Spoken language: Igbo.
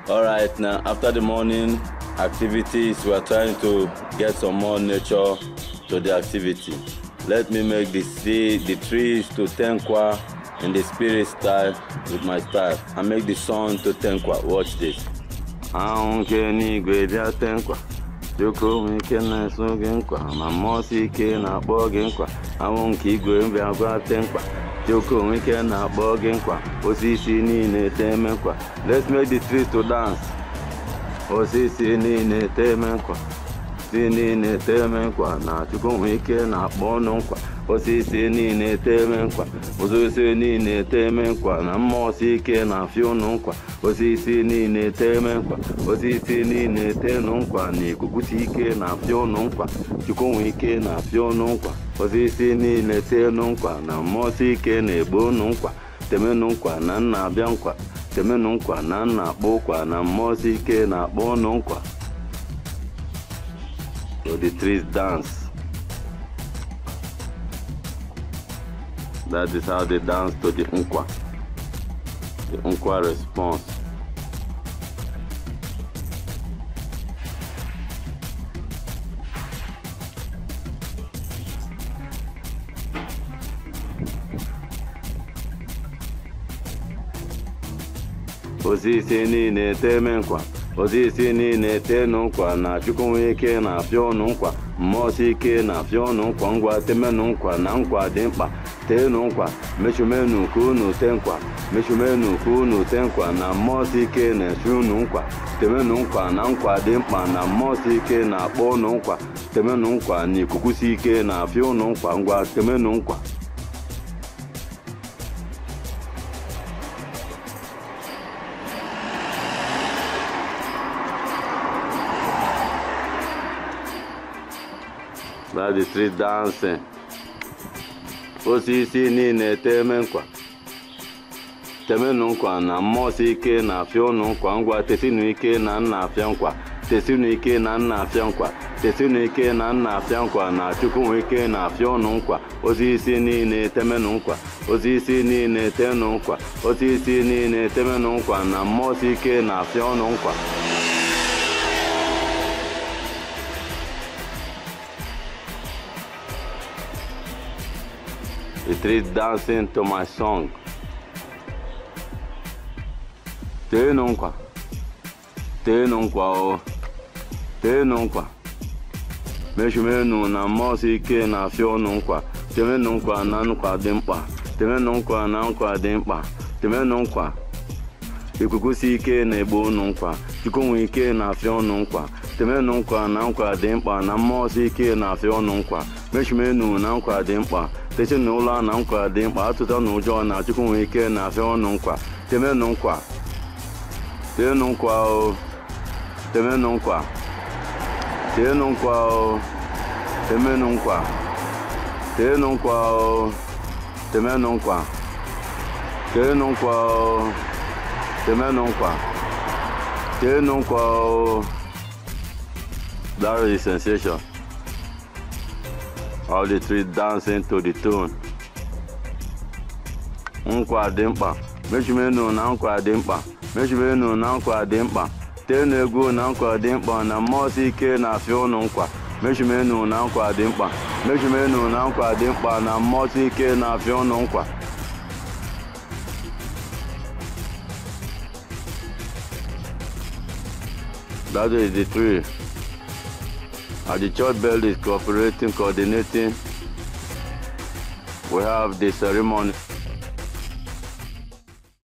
All right, now after the morning activities, we are trying to get some more nature to the activity. Let me make the sea, the trees to tenkwa in the spirit style with my style. I make the sun to tenkwa. Watch this. Aunque n'igwe bịa tenkwa. Chukwu nwe ike na-eso gị nkwa ma mmụọ si ike na-akpọ gị nkwa anwụ nke igwe bịa gwa tenkwa Chukwu nwe ike na-akpọ gị nkwa osisi niile teme nkwa let's make the trees to dance osisi niile teme nkwa si niile teme nkwa na Chukwu nwe ike na-akpọ ọnụ nkwa osisi niile teme nkwa osisi niile teme nkwa na mmụọ si ike na-afịa ụnụ nkwa osisi niile teme nkwa osisi niile tenụ nkwa na ikuku si ike na-afịa ụnụ nkwa Chukwu nwe ike na-afịa ụnụ nkwa osisi niile tenụ nkwa na mmụọ si ike na-egbo ụnụ nkwa temenụ nkwa na nna abịa nkwa temenụ nkwa na nna akpọ ụkwa na mmụọ si ike na-akpọ ụnụ nkwa so the trees dance that is how they dance to the nkwa the nkwa response osisi niile teme nkwa osisi niile tenụ nkwa na chukwu nwee ike na-afịa ọnụ nkwa mmụọ si ike na-afịa ọnụ nkwa ngwa temenụ nkwa na nkwa dị mkpa tenụ nkwa mechumenu ka unu te nkwa mechumenu ka unu te nkwa na mmụọ si ike na-eche unu nkwa temenụ nkwa na nkwa dị mkpa na mmụọ si ike na-akpọ unu nkwa temenụ nkwa na ikuku si ike na-afịa unu nkwa ngwa temenụ nkwa That's the street dancing. osisi niile teme nkwa temenụ nkwa na mmụọ si ike na-afịa ụnụ nkwa ngwa tesinu ike na nna afịa nkwa tesinu ike na nna afịa nkwa tesinu ike na nna afịa nkwa na chukwu nwe ike na-afịa ụnụ nkwa osisi niile temenụ nkwa osisi niile tenụ nkwa osisi niile temenụ nkwa na mmụọ si ike na-afịa ụnụ nkwa The trees dancing to my song. Teenụ nkwa, teenụ nkwa o, teenụ nkwa. Mechumenu na mmụọ si ike na-afịa ụnụ nkwa. Temenụ nkwa na nkwa dị mkpa. Temenụ nkwa na nkwa dị mkpa. Temenụ nkwa. Ikuku si ike na-egbu ụnụ nkwa. Chukwu nwe ike na-afịa ụnụ nkwa. Temenụ nkwa na nkwa dị mkpa na mmụọ si ike na-afịa ụnụ nkwa. Mechumenu na nkwa dị mkpa. tezinụlọ na nkwa dị mkpa atụta na ụjọ na chukwu nwee ike na-afịa ọnụ nkwa temenụ nkwa teenụ nkwa o temenụ nkwa teenụ nkwa o temenụ nkwa teenụ nkwa o temenụ nkwa teenụ nkwa o temenụ nkwa teenụ nkwa o that is sensation all the three dancing to the tune. nkwa dị mkpa mechumenu na nkwa dị mkpa mechumenu na nkwa dị mkpa teenụ egwu na nkwa dị mkpa na mmụọ si ike na-afịa ụnụ nkwa mechumenu na nkwa dị mkpa mechumenu na nkwa dị mkpa na mmụọ si ike na-afịa ụnụ nkwa that is the three And the church bell is cooperating, coordinating. We have the ceremony.